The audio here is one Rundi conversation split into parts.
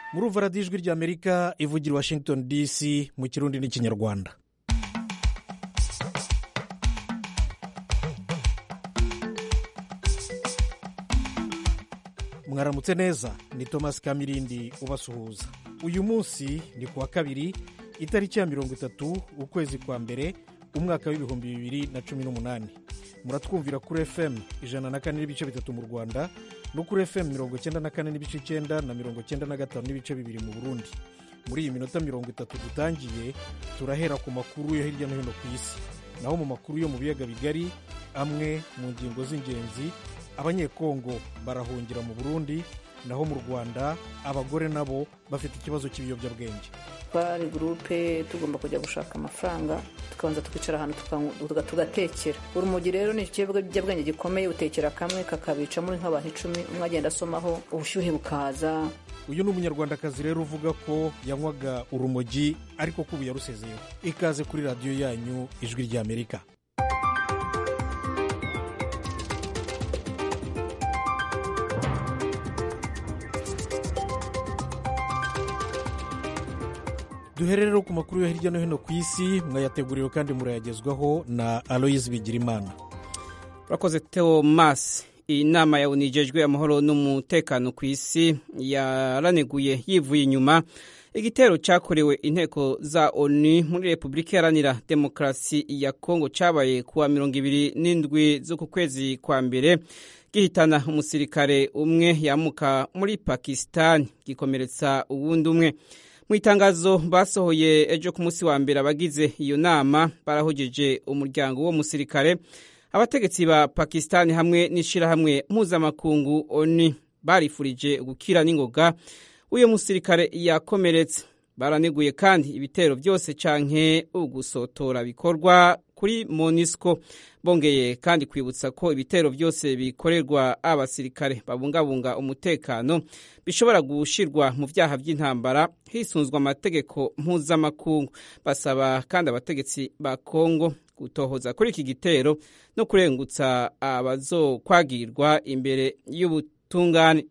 murumva radiyo ijwi ry'amerika ivugira i washington dc mu kirundi n'ikinyarwanda mwaramutse neza ni thomas kamirindi ubasuhuza uyu munsi ni ku wa kabiri itariki ya mirongo itatu ukwezi kwa mbere umwaka w'ibihumbi bibiri na cumi n'umunani muratwumvira kuri fm ijana na kane n'ibice bitatu mu rwanda no kuri fm mirongo icyenda na kane n'ibice icyenda na mirongo icyenda na gatanu n'ibice bibiri mu burundi muri iyi minota mirongo itatu dutangiye turahera ku makuru yo hirya no hino ku isi naho mu makuru yo mu biyaga bigari amwe mu ngingo z'ingenzi abanyekongo barahungira mu burundi naho mu rwanda abagore nabo bafite ikibazo cy'ibiyobyabwenge twari gurupe tugomba kujya gushaka amafaranga tukabanza tukicara ahantu tugatekera urumogi rero ni ikiyobyabwenge gikomeye utekera kamwe kakabica muri nk'abantu icumi umwe agenda asomaho ubushyuhe bukaza uyu ni umunyarwandakazi rero uvuga ko yanywaga urumogi ariko ko ubu yarusezeyeho ikaze kuri radiyo yanyu ijwi ry'amerika duhere rero ku makuru yo hirya no hino ku isi mwayateguriwe kandi murayagezwaho na aloyizi bigirimana urakoze teo masi iyi nama yawunijejwe amahoro n'umutekano ku isi yaraneguye yivuye inyuma igitero cyakorewe inteko za onu muri repubulika iharanira demokarasi ya kongo cyabaye kuwa mirongo ibiri n'indwi z'uku kwezi kwa mbere gihitana umusirikare umwe yamuka muri pakisitani gikomeretsa uwundi umwe mu itangazo basohoye ejo ku munsi wa mbere abagize iyo nama barahogeje umuryango w'uwo musirikare abategetsi ba pakisitani hamwe n'ishyirahamwe mpuzamakungu oni barifurije gukira n'ingoga uyu musirikare yakomeretse baraneguye kandi ibitero byose canke ugusotora bikorwa kuri monisco bongeye kandi kwibutsa ko ibitero byose bikorerwa abasirikare babungabunga umutekano bishobora gushirwa mu byaha by'intambara hisunzwe amategeko mpuzamakungu basaba kandi abategetsi ba kongo gutohoza kuri iki gitero no kurengutsa abazokwagirwa imbere y'ubutungane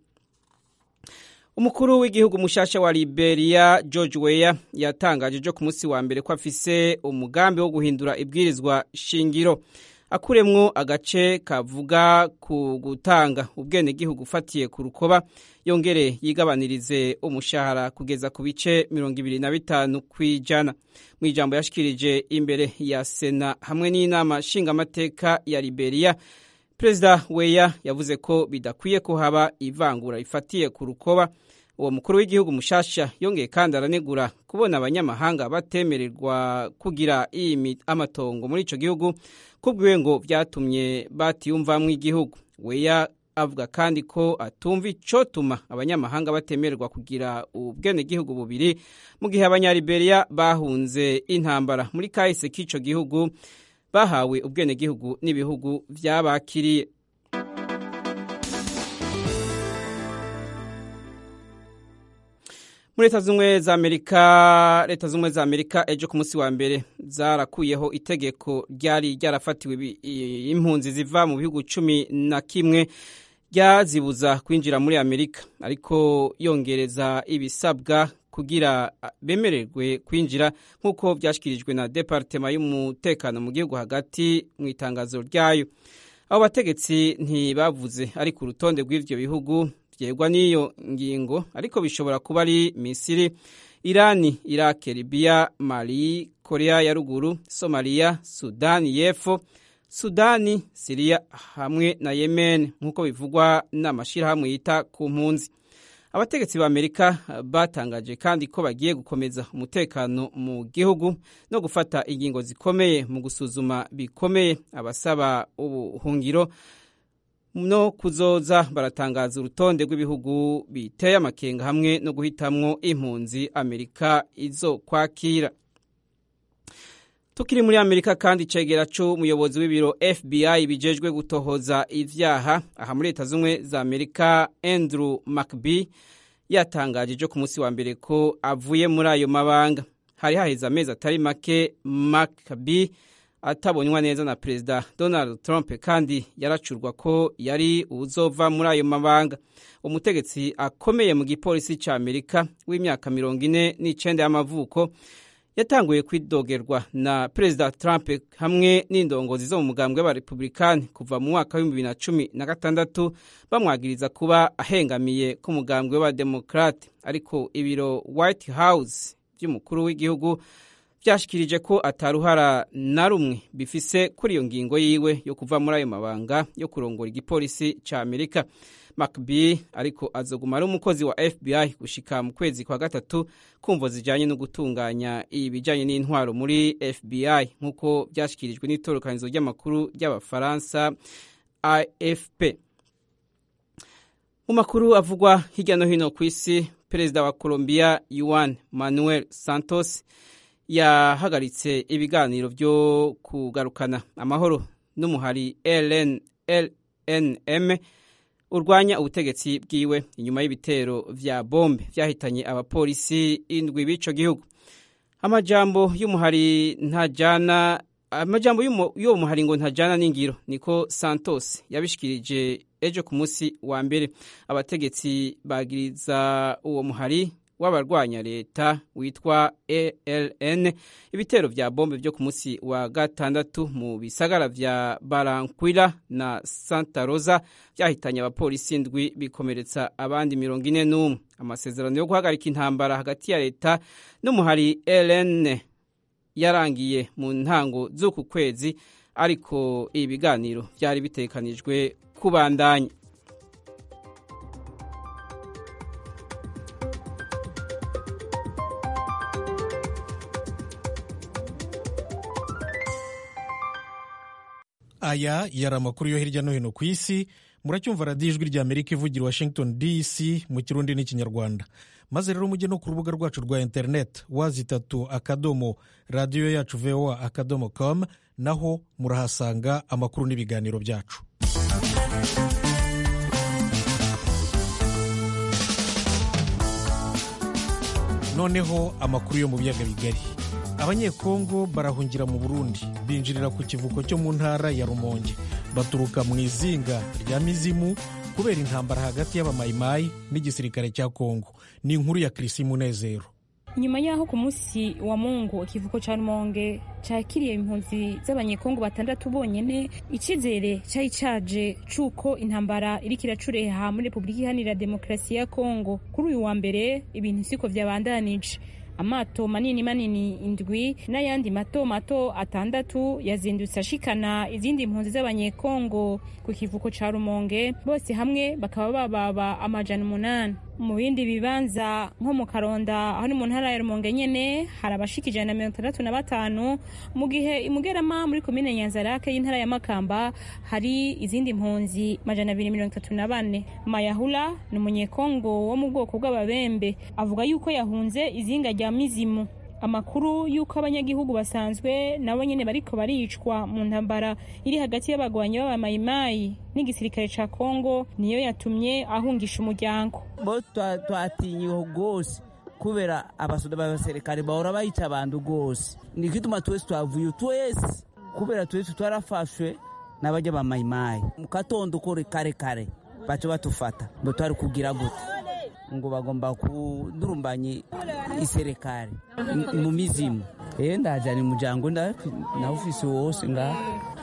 umukuru w'igihugu mushasha wa liberia george weya yatangaje ejo ku munsi wa mbere ko afise umugambi wo guhindura ibwirizwa shingiro akuremwo agace kavuga ku gutanga ubwenegihugu ufatiye ku rukoba yongere yigabanirize umushahara kugeza ku bice mirongo ibiri na bitanu ku ijana mu ijambo yashikirije imbere ya sena hamwe n'inama nshingamateka ya liberia perezida weya yavuze ko bidakwiye ko haba ivangura rifatiye ku rukoba uwo mukuru w'igihugu mushasha yongeye kandi aranegura kubona abanyamahanga batemererwa kugira amatongo muri icyo gihugu kubwiwe ngo byatumye batiyumvamwo igihugu weya avuga kandi ko atumva icotuma abanyamahanga batemererwa kugira ubwenegihugu bubiri mu gihe abanyaliberia bahunze intambara muri kahise k'ico gihugu bahawe ubwenegihugu n'ibihugu vyabakiriye muri leta z'ubumwe za amerika leta z'ubumwe za amerika ejo ku munsi wa mbere zarakuyeho itegeko ryari ryarafatiwe impunzi ziva mu bihugu cumi na kimwe ryazibuza kwinjira muri amerika ariko yongereza ibisabwa kugira bemererwe kwinjira nk'uko byashyikirijwe na departema y'umutekano mu gihugu hagati mu itangazo ryayo abo bategetsi ntibavuze ari ku rutonde rw'ibyo bihugu byegwa n'iyo ngingo ariko bishobora kuba ari misiri irani irake libiya mali korea ya ruguru somaliya sudani y'epfo sudani siriya hamwe na yemen nk'uko bivugwa n'amashyirahamwe yita ku mpunzi abategetsi ba amerika batangaje kandi ko bagiye gukomeza umutekano mu gihugu no gufata ingingo zikomeye mu gusuzuma bikomeye abasaba ubuhungiro no kuzoza baratangaza urutonde rw'ibihugu biteye amakenga hamwe no guhitamwo impunzi amerika izo kwakira tukiri muri amerika kandi icegera c'umuyobozi w'ibiro fbi bijejwe gutohoza ivyaha aha muri leta z'ubumwe za amerika andrew mcb yatangaje ejo ku munsi wa mbere ko avuye muri ayo mabanga hari haheze amezi atari make mcb atabonywa neza na perezida donald trump kandi yaracurwa ko yari uzova muri ayo mabanga umutegetsi akomeye mu gipolisi cya amerika w'imyaka mirongo ine n'icyenda y'amavuko yatanguye kwidogerwa na perezida trump hamwe n'indongozi zo mu mugambwe w'abarepublikani kuva mu mwaka w'ibihumbi bibiri na cumi na gatandatu bamwagiriza kuba ahengamiye k'umugambwe w'abademokrate ariko ibiro white house by'umukuru w'igihugu byashikirije ko ataruhara na rumwe bifise kuri iyo ngingo yiwe yo kuva muri ayo mabanga yo kurongora igipolisi cya amerika macb ariko azoguma ari umukozi wa fbi gushika mu kwezi kwa gatatu kumvo zijanye no gutunganya ibijanye n'intwaro muri fbi nk'uko byashyikirijwe n'itorokanizo ry'amakuru ry'abafaransa afp mu makuru avugwa hirya no hino ku isi perezida wa colombia yuan manuel santos yahagaritse ibiganiro byo kugarukana amahoro n'umuhari lnm urwanya ubutegetsi bwiwe inyuma y'ibitero vya bombe vyahitanye abapolisi indwi b'ico gihugu amajambo y'umuhari ntajana amajambo y'uwo muhari ngo ntajana n'ingiro niko santos yabishikirije ejo ku munsi wa mbere abategetsi bagiriza uwo muhari w'abarwanya leta witwa ALN ibitero vya bombe vyo ku munsi wa gatandatu mu bisagara vya Baranquilla na Santa Rosa vyahitanye abapolisi ndwi bikomeretsa abandi mirongo ine n'umwe amasezerano yo guhagarika intambara hagati ya leta n'umuhari ALN yarangiye mu ntango z'uku kwezi ariko ibiganiro vyari bitekanijwe kubandanya aya yari amakuru yo hirya no hino ku isi muracyumva radiyo ijwi rya amerika ivugira washington dc mu kirundi n'ikinyarwanda maze rero mujye no ku rubuga rwacu rwa interineti wazi itatu akadomo radiyo yacu voa akadomo com naho murahasanga amakuru n'ibiganiro byacu noneho amakuru yo mu biyaga bigari abanyekongo barahungira mu burundi binjirira ku kivuko cyo mu ntara ya rumonge baturuka mu izinga rya mizimu kubera intambara hagati y'abamayimayi n'igisirikare cya kongo ni inkuru ya kirisi munezero nyuma y'aho ku munsi wa mungu ikivuko cya rumonge cyakiriye impunzi z'abanyekongo batandatu bonyine icyizere cyari cyaje cy'uko intambara iriko iracureha muri repubulika iharanira demokarasi ya kongo kuri uyu wa mbere ibintu siko byabandanije amato manini manini indwi n'ayandi mato mato atandatu yazindutse ashikana izindi mpunzi z'abanyekongo ku kivuko ca rumonge bose hamwe bakaba bababa amajana umunani mu bindi bibanza nko mu karonda aho ni mu ntara ya rumonge nyene hari abashika ijana na mirongo itandatu na batanu mu gihe imugerama muri komine nyanzarake y'intara ya makamba hari izindi mpunzi majana abiri mirongo itatu na bane mayahula ni umunyekongo wo mu bwoko bw'ababembe avuga yuko yahunze izinga rya mizimu amakuru y'uko abanyagihugu basanzwe nabo nyene bariko baricwa mu ntambara iri hagati y'abagwanyi b'abamayimayi n'igisirikare ca kongo niyo yatumye ahungisha umuryango bo twatinyiwe rwose kubera abasoda b'abaserikare bahora bayica abantu rwose nikituma twese twavuye twese kubera twese twarafashwe n'abajya bamayimayi mu katondo kore kare kare baca batufata ngo twari kugira gute ngo bagomba kudurumbanya iserekari mu mizimu eh ndajana umuryango nawe ufise wose nga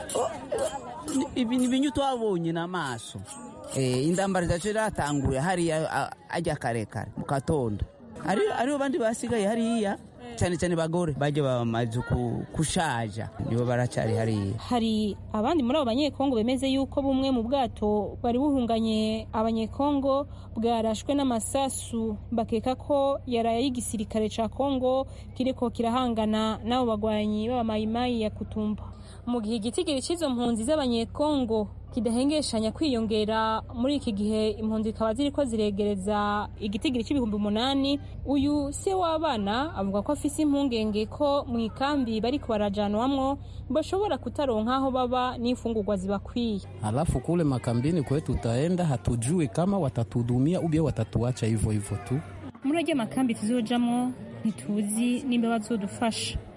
ibi ni ibintu twabonye n'amaso indambara zacu ratanguye hariya ajya karekare mu katondo hariho bandi basigaye hariya cyane cyane bagore bajya bamaze kushaja nibo baracari hariya hari abandi muri abo banyekongo bemeze yuko bumwe mu bwato bari buhunganye abanyekongo bwarashwe n'amasasu bakeka ko yaraye y'igisirikare ca kongo kiriko kirahangana n'abo bagwanyi b'abamayimayi ya kutumba mu gihe igitigiri cy'izo mpunzi z'abanyekongo kidahengeshanya kwiyongera muri iki gihe impunzi zikaba ziriko ziregereza igitigiri cy'ibihumbi umunani uyu se w'abana avuga ko afise impungenge ko mu ikambi bariko barajanwamwo bashobora kutaronka aho baba n'imfungurwa zibakwiye alafu kule makambini kwetu tutaenda hatujui kama watatudumia ubie watatuacha hivyo hivyo tu muri ajya makambi tuzojamwo ntituzi nimba bazodufasha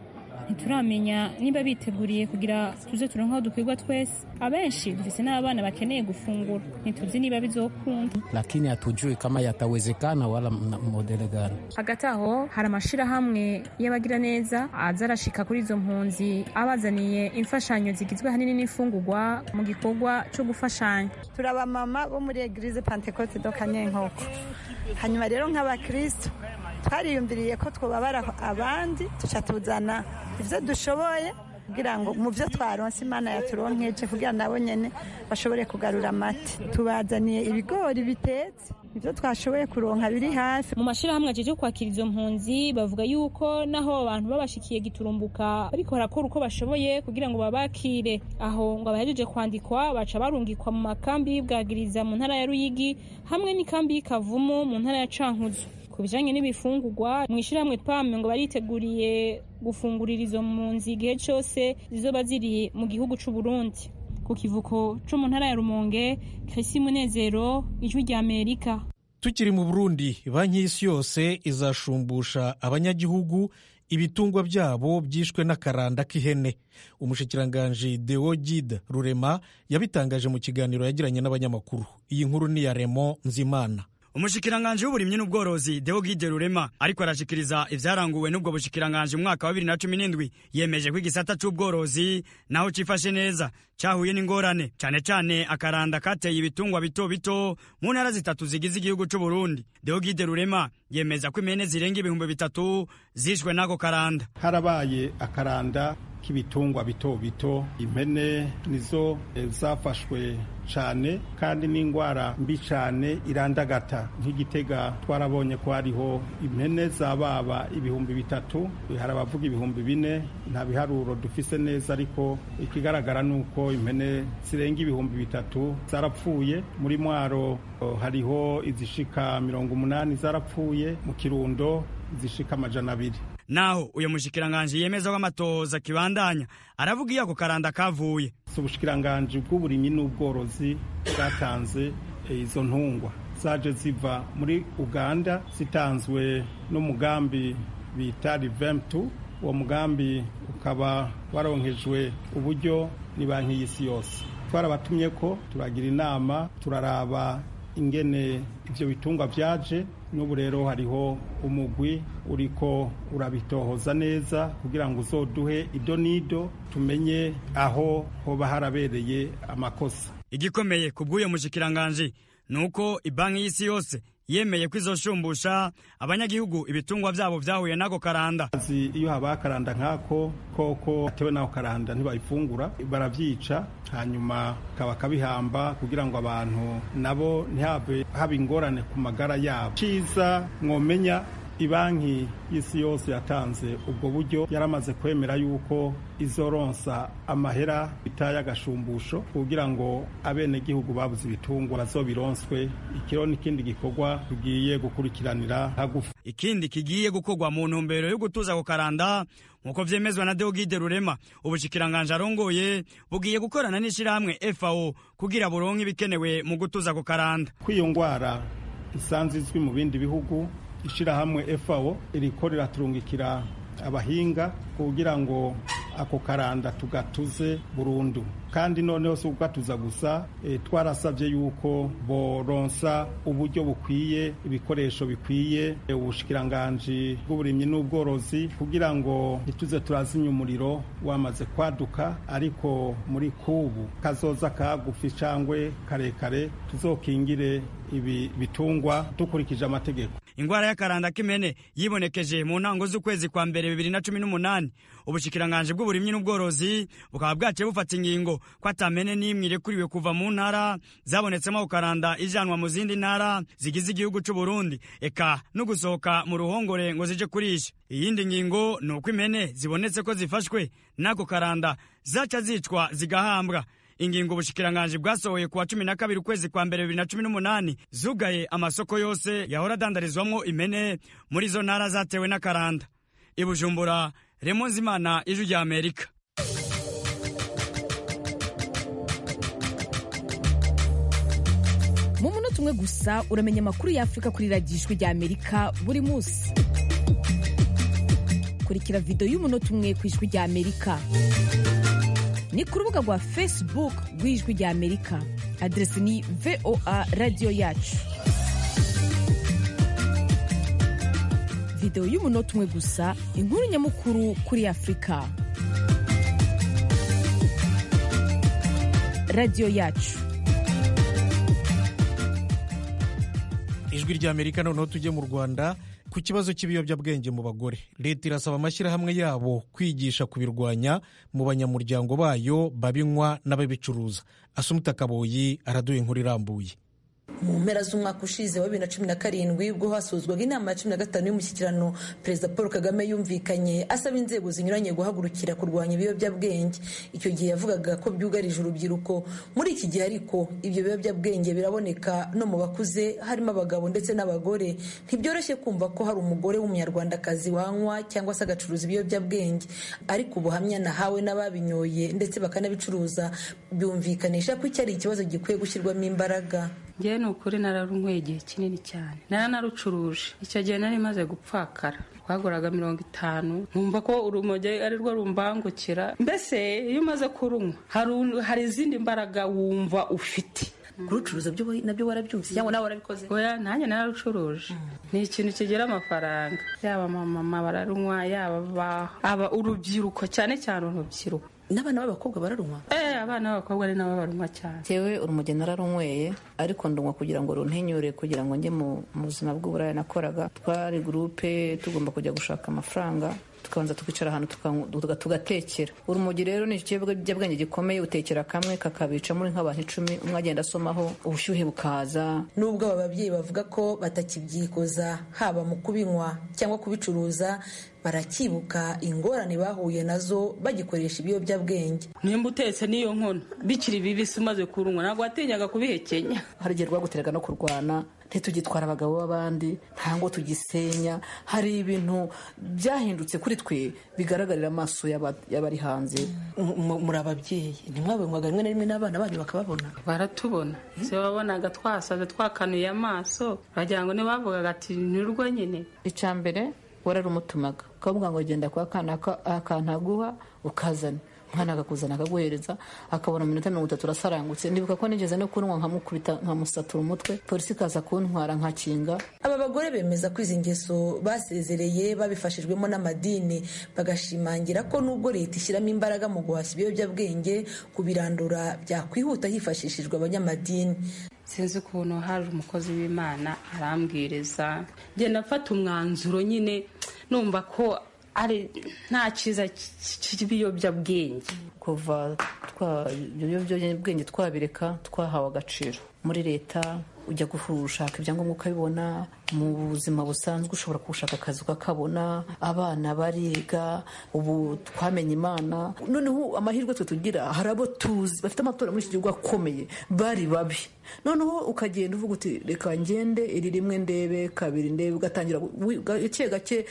ntituramenya niba biteguriye kugira tuze turonke aho dukwirwa twese abenshi dufise n'abana bakeneye gufungura ntituzi niba bizokunda lakini hatujui kama yatawezekana wala modele gani. hagati aho hari amashirahamwe y'abagira neza aza arashika kuri izo mpunzi abazaniye imfashanyo zigizwe ahanini n'imfungurwa mu gikorwa co gufashanya turi abamama bo muri eglise pentecote do kanyenkoko hanyuma rero nk'abakristo twariyumviriye ko twobabara abandi tuca tuzana ivyo dushoboye kugira ngo mu byo twaronse imana yaturonkeje kugira nabo nyene bashobore kugarura amata tubazaniye ibigori bitetse ibyo twashoboye kuronka biri hafi mu mashirahamwe ajeje kwakira izo mpunzi bavuga yuko naho abantu babashikiye giturumbuka bariko barakora uko bashoboye kugira ngo babakire aho ngo abahejeje kwandikwa baca barungikwa mu makambi y'ibwagiriza mu ntara ya ruyigi hamwe n'ikambi y'ikavumu mu ntara ya cankuzo ku bijanye n'ibifungurwa mu ishirahamwe pame ngo bariteguriye gufungurira izo mpunzi igihe cose zizoba ziri mu gihugu c'u Burundi ku kivuko co mu ntara ya Rumonge Chrissy Munezero ijwi rya Amerika tukiri mu burundi banki y'isi yose izashumbusha abanyagihugu ibitungwa byabo byishwe n'akaranda k'ihene umushikiranganji deo gide rurema yabitangaje mu kiganiro yagiranye n'abanyamakuru iyi nkuru ni iya remo nzimana umushikiranganji w'uburimyi n'ubworozi Deogide Rurema ariko arashikiriza ivyaranguwe n'ubwo bushikiranganji mu mwaka wa 2017 yemeje ko igisata c'ubworozi naho cifashe neza cahuye n'ingorane cane cane akaranda kateye ibitungwa bito bito mu ntara zitatu zigize igihugu c'u Burundi Deogide Rurema yemeza ko impene zirenga ibihumbi bitatu zishwe n'ako karanda harabaye akaranda k'ibitungwa bito bito impene nizo e, zafashwe cyane kandi n'indwara mbi cyane irandagata nk'igitega twarabonye ko hariho impene zababa ibihumbi bitatu hari abavuga ibihumbi bine nta biharuro dufise neza ariko ikigaragara ni uko impene zirenga ibihumbi bitatu zarapfuye muri mwaro hariho izishika mirongo umunani zarapfuye mu kirundo izishika amajana abiri naho uyu mushikiranganji yemeza ko amatohoza kibandanya aravuga iyo ako karanda kavuye si ubushikiranganji bw'uburimyi n'ubworozi bwatanze izo ntungwa zaje ziva muri uganda zitanzwe n'umugambi bita rivemtu uwo mugambi ukaba waronkejwe uburyo ni banki y'isi yose twarabatumye ko turagira inama turaraba ingene ibyo bitungwa byaje n'ubu rero hariho umugwi uriko urabitohoza neza kugira ngo uzoduhe ido n'ido tumenye aho hoba harabereye amakosa igikomeye ku bw'uyo mushikiranganji ni uko ibanki y'isi yose yemeye ko izoshumbusha abanyagihugu ibitungwa byabo byahuye n'ako karanda iyo habaye akaranda nk'ako koko atewe n'ako karanda ntibayifungura barabyica hanyuma kaba kabihamba kugira ngo abantu nabo ntihave haba ingorane ku magara yabo cyiza mwomenya ibanki y'isi yose yatanze ubwo buryo yaramaze kwemera yuko izoronsa amahera bita y'agashumbusho kugira ngo abenegihugu babuze ibitungwa bazobironswe ikiro n'ikindi gikorwa tugiye gukurikiranira hagufi ikindi kigiye gukorwa mu ntumbero yo gutuza ako karanda nk'uko vyemezwa na Deogide Rurema ubushikiranganje arongoye bugiye gukorana n'ishirahamwe FAO kugira buronke ibikenewe mu gutuza ako karanda kw'iyo ngwara isanzwe izwi mu bindi bihugu ishirahamwe FAO iriko riraturungikira abahinga kugira ngo ako karanda tugatuze burundu kandi noneho si ukugatuza gusa e, twarasabye yuko boronsa uburyo bukwiye ibikoresho bikwiye e, ubushikiranganji bw'uburimyi n'ubworozi kugira ngo ntituze turazimya umuriro wamaze kwaduka ariko muri kubu kazoza kagufi cangwe karekare tuzokingire ibi bitungwa dukurikije amategeko ingwara y'akaranda k'imene yibonekeje mu ntango z'ukwezi kwa mbere bibiri na cumi n'umunani ubushikiranganje bw'uburimyi n'ubworozi bukaba bwaciye bufata ingingo ko atamene n'imwe irekuriwe kuva mu ntara zabonetsemo ako karanda ijanwa mu zindi ntara zigize igihugu c'u Burundi eka no gusohoka mu ruhongore ngo zije kurisha iyindi ngingo ni uko impene zibonetse ko zifashwe n'ako karanda zaca zicwa zigahambwa ingingo ubushikiranganje bwasohoye kuwa cumi na kabiri ukwezi kwa mbere bibiri na cumi n'umunani zugaye amasoko yose yahora adandarizwamwo impene muri izo ntara zatewe n'akaranda i bujumbura remo nzimana ijwi rya amerika mu munota umwe gusa uramenya amakuru y'afurika kuri radiyo ijwi rya amerika buri munsi kurikira videwo y'umunota umwe ku ijwi rya amerika ni ku rubuga rwa facebook rw'ijwi rya amerika aderesi ni voa radiyo yacu videwo y'umunota umwe gusa inkuru nyamukuru kuri afurika radiyo yacu ijwi rya amerika noneho tujye mu rwanda ku kibazo cy'ibiyobyabwenge mu bagore leta irasaba amashyirahamwe yabo kwigisha kubirwanya mu banyamuryango bayo babinywa n'ababicuruza asumuta kaboyi araduha inkuru irambuye mu mpera z'umwaka ushize wa bibiri na cumi na karindwi ubwo hasuzwaga inama ya cumi na gatanu y'umushyikirano perezida paul kagame yumvikanye asaba inzego zinyuranye guhagurukira kurwanya ibiyobyabwenge icyo gihe yavugaga ko byugarije urubyiruko muri iki gihe ariko ibyo biyobyabwenge biraboneka no mu bakuze harimo abagabo ndetse n'abagore ntibyoroshye kumva ko hari umugore w'umunyarwandakazi wanywa cyangwa se agacuruza ibiyobyabwenge ariko ubuhamya nahawe n'ababinyoye ndetse bakanabicuruza byumvikanisha ko iki ari ikibazo gikwiye gushyirwamo imbaraga ngewe ni ukuri nararunyweye igihe kinini cyane naranarucuruje icyo gihe nari maze gupfakara twaguraga mirongo itanu nkumva ko urumogi ari rwo rumbangukira mbese iyo umaze kurunywa hari izindi mbaraga wumva ufite kurucuruza nabyo warabyumvise cyangwa nawe warabikoze oya nanjye nararucuruje ni ikintu kigira amafaranga yaba mama bararunywa yaba aba urubyiruko cyane cyane urubyiruko n'abana b'abakobwa bararunywa eh abana b'abakobwa ari nabo barunywa cyane yewe urumogi nararunyweye ariko ndunywa kugira ngo runtinyure kugira ngo njye mu buzima bw'uburaya nakoraga twari gurupe tugomba kujya gushaka amafaranga tukabanza tukicara ahantu tugatekera urumogi rero ni ikiyobyabwenge gikomeye utekera kamwe kakabica muri nk'abantu icumi umwe agenda asomaho ubushyuhe bukaza nubwo aba babyeyi bavuga ko batakibyikoza haba mu kubinywa cyangwa kubicuruza barakibuka ingorane bahuye nazo bagikoresha ibiyobyabwenge nimba utetse n'iyo nkono bikiri bibisi umaze kurunywa ntabwo watinyaga kubihekenya hari igihe rwaguteraga no kurwana ntitugitwara abagabo b'abandi nta ngo tugisenya hari ibintu byahindutse kuri twe bigaragarira amaso y'abari hanze muri ababyeyi ntimwabinywaga rimwe na rimwe n'abana banyu bakababona baratubona se wabonaga twasaze twakanuye amaso bagira ngo ntibavugaga ati ntirwo nyine icya mbere wararumutumaga ukavuga ngo genda kwa kana akantu aguha ukazana umwana akakuzana akaguhereza akabona mu minota mirongo itatu urasarangutse ndibuka ko nigeze no kunywa nkamukubita nkamusatura umutwe polisi ikaza kuntwara nkakinga aba bagore bemeza ko izi ngeso basezereye babifashijwemo n'amadini bagashimangira ko nubwo leta ishyiramo imbaraga mu guhashya ibiyobyabwenge kubirandura byakwihuta hifashishijwe abanyamadini sinzi ukuntu haje umukozi w'imana arambwiriza ngenda afata umwanzuro nyine numva ko ari nta cyiza cy'ibiyobyabwenge kuva ibiyobyabwenge twabireka twahawe agaciro muri leta ujya gushaka ibyangombwa ukabibona mu buzima busanzwe ushobora gushaka akazi ukakabona abana bariga ubu twamenye imana noneho amahirwe twe tugira hari abo tuzi bafite amatora muri iki gihugu akomeye bari babi noneho ukagenda uvuga uti reka ngende iri rimwe ndebe kabiri ndebe ugatangira gake gake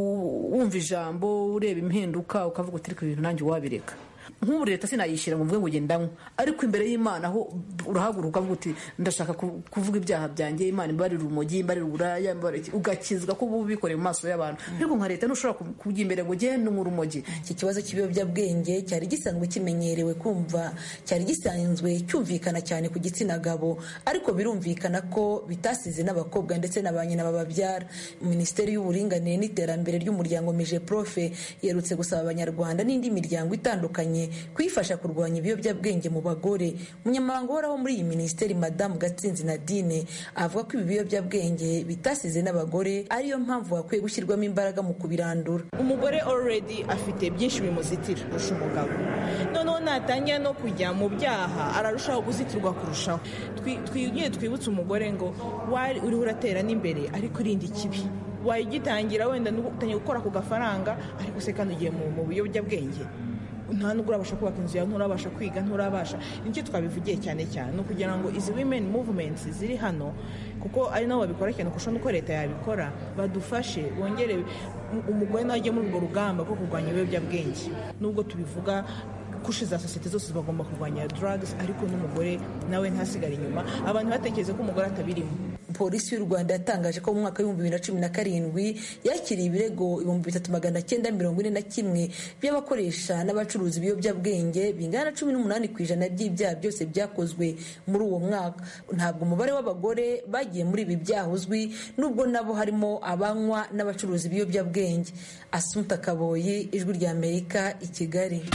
wumva ijambo ureba impinduka ukavuga uti reka ibintu nanjye wabireka nk'ubu leta sinayishyira ngo mvuge ngo ugenda anywa ariko imbere y'imana aho urahaguruka ukavuga uti ndashaka kuvuga ibyaha byanjye imana imbarira urumogi imbarira uburaya ugakizwa ko uba ubikoreye mu maso y'abantu ariko nka leta ntushobora kujya imbere ngo ugende unywa urumogi iki kibazo cy'ibiyobyabwenge cyari gisanzwe kimenyerewe kumva cyari gisanzwe cyumvikana cyane ku gitsina gabo ariko birumvikana ko bitasize n'abakobwa ndetse na ba nyina bababyara minisiteri y'uburinganire n'iterambere ry'umuryango mije profe yerutse gusaba abanyarwanda n'indi miryango itandukanye kuyifasha kurwanya ibiyobyabwenge mu bagore umunyamabanga uhoraho muri iyi minisiteri madamu gatsinzi nadine avuga ko ibi biyobyabwenge bitasize n'abagore ariyo mpamvu hakwiye gushyirwamo imbaraga mu kubirandura umugore already afite byinshi bimuzitira kurusha umugabo noneho natangira no kujya mu byaha ararushaho guzitirwa kurushaho twigire twibutse umugore ngo wari uriho uratera n'imbere ariko irindi kibi wayigitangira wenda utangiye gukora ku gafaranga ariko se kandi ugiye mu biyobyabwenge nta nubwo urabasha kubaka inzu yawe nturabasha kwiga nturabasha nicyo twabivugiye cyane cyane ni ukugira ngo izi women movements ziri hano kuko ari nabo babikora cyane kurusha n'uko leta yabikora badufashe bongere umugore nawe ajye muri urwo rugamba rwo kurwanya ibiyobyabwenge nubwo tubivuga kushe za sosiyete zose bagomba kurwanya drugs ariko n'umugore nawe ntasigare inyuma abantu batekereza ko umugore atabirimo polisi y'u rwanda yatangaje ko mu mwaka w'ibihumbi bibiri na cumi na karindwi yakiriye ibirego ibihumbi bitatu magana cyenda mirongo ine na kimwe by'abakoresha n'abacuruza ibiyobyabwenge bingana na cumi n'umunani ku ijana by'ibyaha byose byakozwe muri uwo mwaka ntabwo umubare w'abagore bagiye muri ibi byaha uzwi nubwo nabo harimo abanywa n'abacuruza ibiyobyabwenge asumuta kaboyi ijwi rya amerika i kigali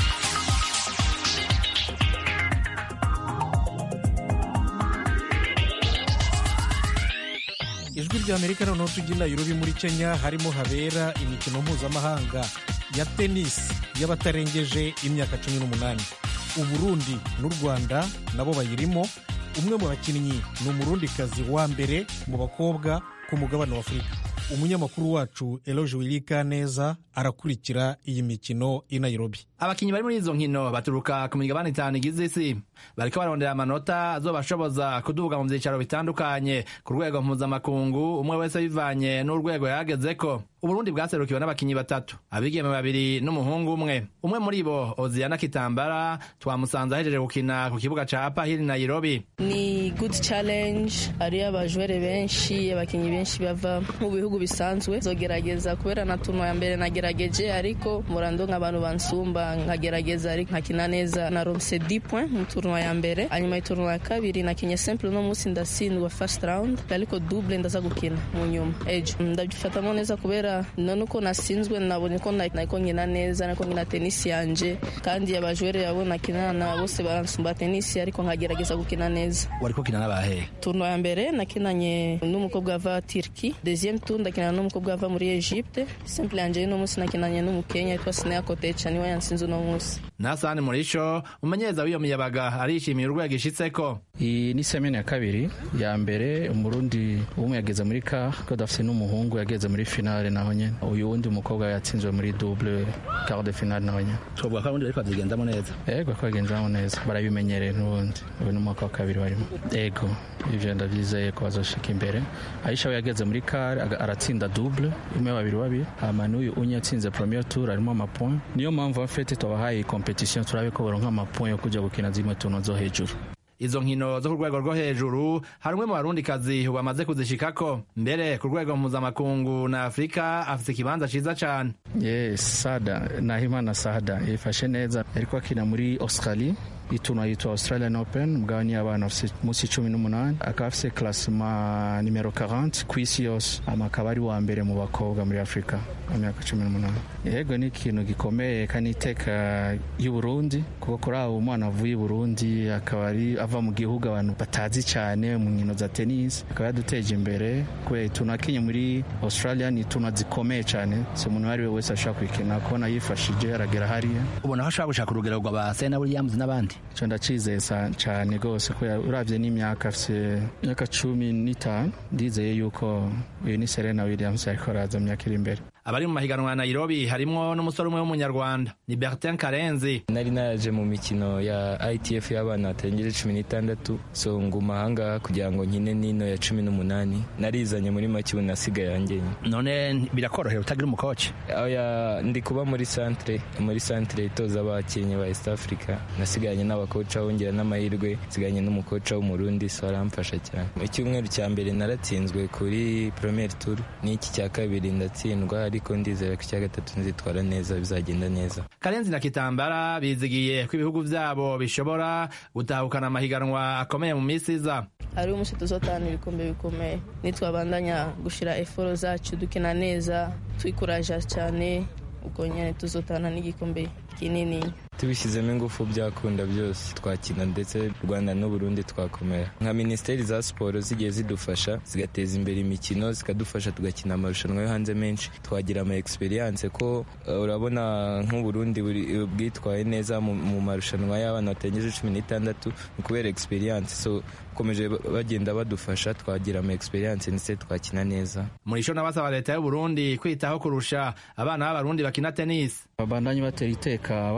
ijwi rya amerika noneho tujya i nairobi muri kenya harimo habera imikino mpuzamahanga ya tenisi y'abatarengeje imyaka cumi n'umunani uburundi n'u rwanda nabo bayirimo umwe mu bakinnyi ni umurundikazi wa mbere mu bakobwa ku mugabane wa afurika umunyamakuru wacu eloge wirika neza arakurikira iyi mikino i nairobi abakinnyi bari muri izo nkino baturuka ku migabane itanu igize isi bariko barondera amanota azobashoboza kuduga mu vyicaro bitandukanye ku rwego mpuzamakungu umwe wese bivanye n'urwego yagezeko uburundi bwaserukiwe n'abakinnyi batatu abigeme babiri n'umuhungu umwe umwe muri bo oziana kitambara twamusanze ahejeje gukina ku kibuga ca apahiri nairobi ni good challenge hariyo abajwere benshi abakinnyi benshi bava mu bihugu bisanzwe zogerageza kubera na tuno ya mbere nagerageje ariko murando nk'abantu bansumba nkagerageza ariko nkakina neza na ronse 10 point mu turno ya mbere hanyuma iturno ya kabiri nakinye simple no munsi ndatsindwa first round ariko double ndaza gukina mu nyuma ejo ndabyifatamo neza kubera none uko nasinzwe nabonye ko nako nkina neza nako nkina tenisi yanje kandi abajwere yabo nakinana bose baransumba tenisi ariko nkagerageza gukina neza wariko kina n'abahe turno ya mbere nakinanye n'umukobwa ava Turki deuxième tour ndakinana n'umukobwa ava muri Egypte simple yanje no munsi nakinanye n'umukenya yitwa Sinea Kotecha niwe yansinze uno munsi nasani murisho umumenyereza w'iyo miyabaga arishimiye urwego ishitseko iyi ni semeni ya kabiri ya mbere umurundi umwe yageze muri ka ko dafite n'umuhungu yageze muri finale naho nyene uyu wundi mukobwa yatsinzwe muri double quart de finale naho nyene twovuga ko abundi bariko bazigendamo neza ego ko bagendamo neza barabimenyereye n'ubundi uyu ni umwaka wa kabiri barimo ego ivyo ndavyizeye ko bazoshika imbere aisha we yageze muri kare aratsinda double imwe babiri babiri hama n'uyu unye yatsinze premier tour arimo amapoint niyo mpamvu afete tubahaye competition turabe ko baronka amapoint yo kuja gukina zimwe tuno zo hejuru izo nkino zo ku rwego rwo hejuru hari umwe mu barundikazi bamaze kuzishikako mbere ku rwego mpuzamakungu na afurika afite ikibanza ciza cane yes sada nahimana sada yifashe neza ariko akina muri australie ituna yitwa australian open mugabane y'abana afite munsi cumi n'umunani akaba afite klasima nimero 40 ku isi yose ama akaba ari wa mbere mu bakobwa muri afurika mu myaka cumi n'umunani yego ni ikintu gikomeye kandi iteka y'uburundi kuko kuri abo umwana avuye i burundi akaba ari ava mu gihugu abantu batazi cyane mu nkino za tennis akaba yaduteje imbere kubera ituna akinye muri australia ni ituna zikomeye cyane si umuntu uwo ari we wese ashobora kuyikina kubona yifashije aragera hariya ubona ko ashobora gushaka urugero rwa sena williams n'abandi icyo ndacizeye cyane rwose kubera urabye n'imyaka afite imyaka cumi n'itanu ndizeye yuko uyu ni serena williams ariko araza mu myaka iri imbere abari mu mahiganwa ya nairobi harimwo n'umusore umwe w'umunyarwanda ni bertin karenzi nari naje mu mikino ya itf y'abana batarengeje cumi n'itandatu so nguma ahangaha kugira ngo nkine n'ino ya cumi n'umunani narizanye muri make ubu nasigaye yangenye none birakorohera utagira umukoci oya ndi kuba muri santere muri santere itoza abakinnyi ba east africa nasigaranye n'abakoca wongera n'amahirwe nsigaranye n'umukoca w'umurundi so aramfasha cyane icyumweru cya mbere naratsinzwe kuri premier tour n'iki cya kabiri ndatsindwa ariko ndizera ko icya gatatu nzitwara neza bizagenda neza karenzi na kitambara bizigiye ko ibihugu byabo bishobora gutahukana amahiganwa akomeye mu minsi iza hari umunsi tuzotahana ibikombe bikomeye nitwabandanya gushira eforo zacu dukina neza twikuraja cyane ubwo nyine tuzotahana n'igikombe kinini tubishyizemo ingufu byakunda byose twakina ndetse rwanda n'uburundi twakomera nka minisiteri za siporo zigiye zidufasha zigateza imbere imikino zikadufasha tugakina amarushanwa yo hanze menshi twagira ama experience ko uh, urabona nk'uburundi bwitwaye neza mu marushanwa y'abana batengeje cumi n'itandatu ni kubera experience so bakomeje bagenda badufasha twagira ama experience ndetse twakina neza murisho n'abasaba leta y'uburundi kwitaho kurusha abana b'abarundi bakina tennis babandanye batera iteka abana b'uburundi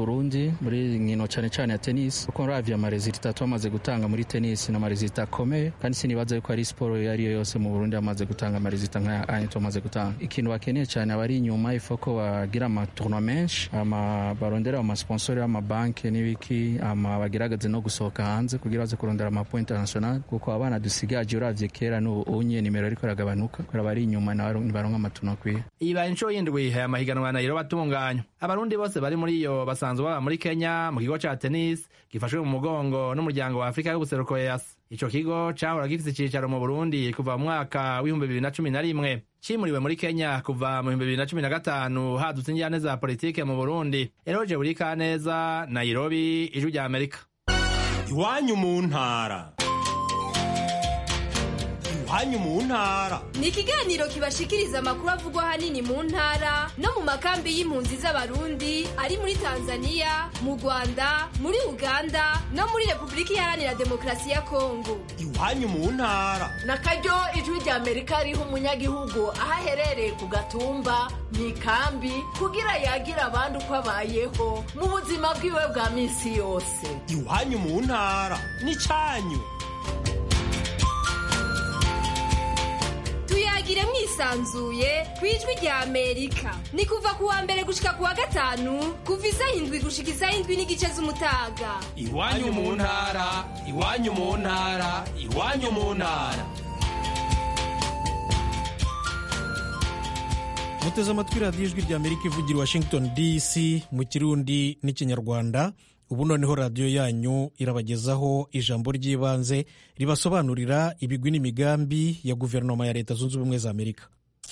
burundi muri nkino cyane cyane ya tennis kuko uravye amarezita twamaze gutanga muri tennis ni amarezita akomeye kandi sinibaza yuko ari siporo iyo ariyo yose mu burundi amaze gutanga amarezita nk'aya anye tumaze gutanga ikintu bakeneye cyane abari inyuma ifoko bagira amatournoi menshi ama barondera amasponsori y'amabanki n'ibiki ama bagerageze no gusohoka hanze kugira baze kurondera amapo international kuko abana dusigaje uravye kera n'ubu unye nimero ariko iragabanuka kubera bari inyuma nibaronka amatournoi akwiye ibaye inshuro y'indwi aya mahiganwa ya nairobi atunganywa abarundi bose bari muri iyo basanzwe baba muri kenya mu kigo ca tennis gifashwe mu mugongo n'umuryango wa afurika y'ubuseruko eas ico kigo cahora gifise icicaro mu burundi kuva mu mwaka w'ibihumbi bibiri na cumi na rimwe cimuriwe muri kenya kuva mu bihumbi bibiri na cumi na gatanu hadutse injyane za politike mu burundi eroje buri kaneza nairobi ijwi rya amerika iwanyu mu ntara iwanyu mu ntara ni ikiganiro kibashikiriza amakuru avugwa ahanini mu ntara no mu makambi y'impunzi z'abarundi ari muri tanzania mu rwanda muri uganda no muri repubulika iharanira demokarasi ya kongo iwanyu mu ntara na karyo ijwi rya amerika riha umunyagihugu aho aherereye ku gatumba mu ikambi kugira yagira abandi uko abayeho mu buzima bwiwe bwa minsi yose iwanyu mu ntara n'icyanyu tuyagire mwisanzuye ku ijwi rya amerika ni kuva ku wa mbere gushika ku wa gatanu kuva isaha indwi gushika isaha indwi n'igice z'umutaga iwanyu mu ntara iwanyu mu ntara iwanyu mu ntara muteze amatwi radiyo ijwi rya amerika ivugira washington dc mu kirundi n'ikinyarwanda ubu noneho radiyo yanyu irabagezaho ijambo ry'ibanze ribasobanurira ibigwi n'imigambi ya guverinoma ya leta zunze ubumwe za amerika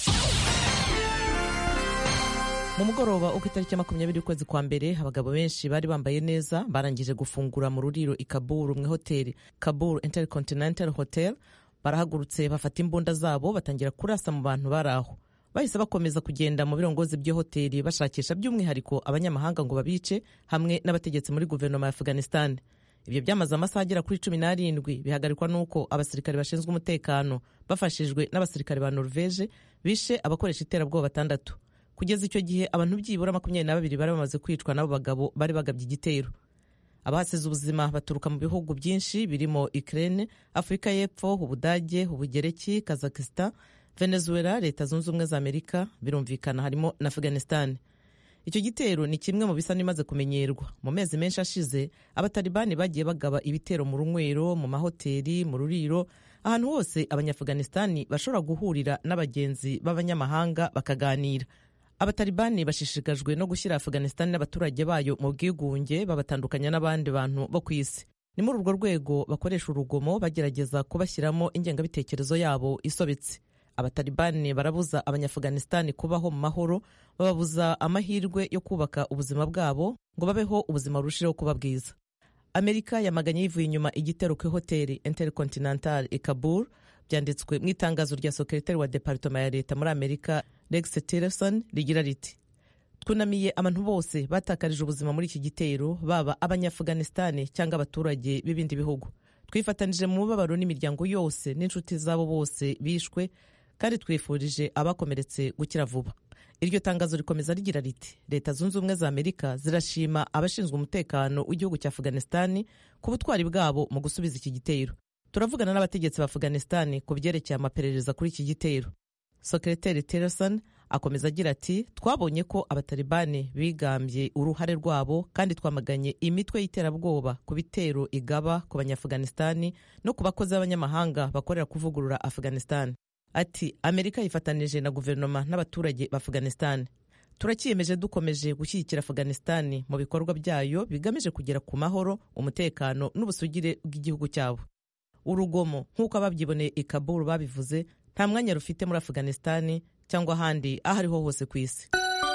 mu mugoroba uko itariki ya makumyabiri ukwezi kwa mbere abagabo benshi bari bambaye neza barangije gufungura mu ruriro i kaburu mu ihoteli kaburu intercontinental hotel barahagurutse bafata imbunda zabo batangira kurasa mu bantu bari aho bahise bakomeza kugenda mu birongozi by'ihoteli bashakisha by'umwihariko abanyamahanga ngo babice hamwe n'abategetsi muri guverinoma ya afghanistan ibyo byamaze amasaha agera kuri cumi n'arindwi bihagarikwa n'uko abasirikare bashinzwe umutekano bafashijwe n'abasirikare ba norvege bishe abakoresha iterabwoba batandatu kugeza icyo gihe abantu byibura makumyabiri na babiri bari bamaze kwicwa n'abo bagabo bari bagabye igitero abahasize ubuzima baturuka mu bihugu byinshi birimo ukraine afurika y'epfo ubudage ubugereki kazakistan venezuela leta zunze ubumwe za amerika birumvikana harimo na afghanistan icyo gitero ni kimwe mu bisa n'imaze kumenyerwa mu mezi menshi ashize abatalibani bagiye bagaba ibitero mu runywero mu mahoteli mu ruriro ahantu hose abanyaafghanistani bashobora guhurira n'abagenzi b'abanyamahanga bakaganira abatalibani bashishikajwe no gushyira afghanistan n'abaturage bayo mu bwigunge babatandukanya n'abandi bantu bo ku isi ni muri urwo rwego bakoresha urugomo bagerageza kubashyiramo ingengabitekerezo yabo isobetse abatalibani barabuza abanyaafghanistan kubaho mu mahoro bababuza amahirwe yo kubaka ubuzima bwabo ngo babeho ubuzima burushijeho kuba bwiza amerika yamaganye yivuye inyuma igitero ku ihoteli intercontinental i kabul byanditswe mu itangazo rya sekretari wa departoma ya leta muri amerika rex tillerson rigira riti twunamiye abantu bose batakarije ubuzima muri iki gitero baba abanyaafghanistan cyangwa abaturage b'ibindi bihugu twifatanije mu mubabaro n'imiryango yose n'inshuti zabo bose bishwe kandi twifurije abakomeretse gukira vuba iryo tangazo rikomeza rigira riti leta zunze ubumwe za amerika zirashima abashinzwe umutekano w'igihugu cya afghanistan ku butwari bwabo mu gusubiza iki gitero turavugana n'abategetsi ba afghanistan ku byerekeye amaperereza kuri iki gitero sekreteri tillerson akomeza agira ati twabonye ko abatalibani bigambye uruhare rwabo kandi twamaganye imitwe y'iterabwoba ku bitero igaba ku banyaafghanistan no ku bakozi b'abanyamahanga bakorera kuvugurura afghanistan ati amerika yifatanije na guverinoma n'abaturage ba afghanistan turakiyemeje dukomeje gushyigikira afghanistan mu bikorwa byayo bigamije kugera ku mahoro umutekano n'ubusugire bw'igihugu cyabo urugomo nk'uko ababyiboneye i kabul babivuze nta mwanya rufite muri afghanistan cyangwa ahandi aho ariho hose ku isi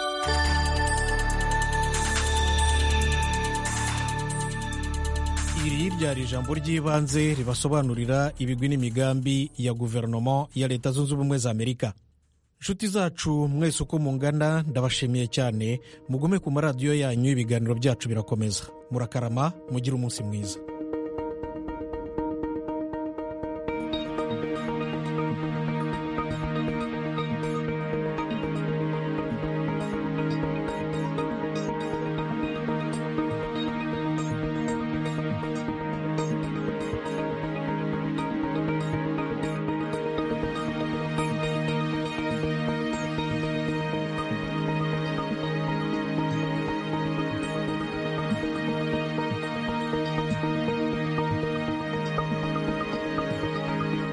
iri ryari ijambo ry'ibanze ribasobanurira ibigwi n'imigambi ya guverinoma ya leta zunze ubumwe za amerika inshuti zacu mwese uko mungana ndabashimiye cyane mugume ku maradiyo yanyu ibiganiro byacu birakomeza murakarama mugire umunsi mwiza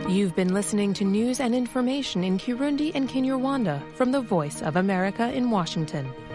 You've been listening to news and information in Kirundi and Kinyarwanda from the Voice of America in Washington.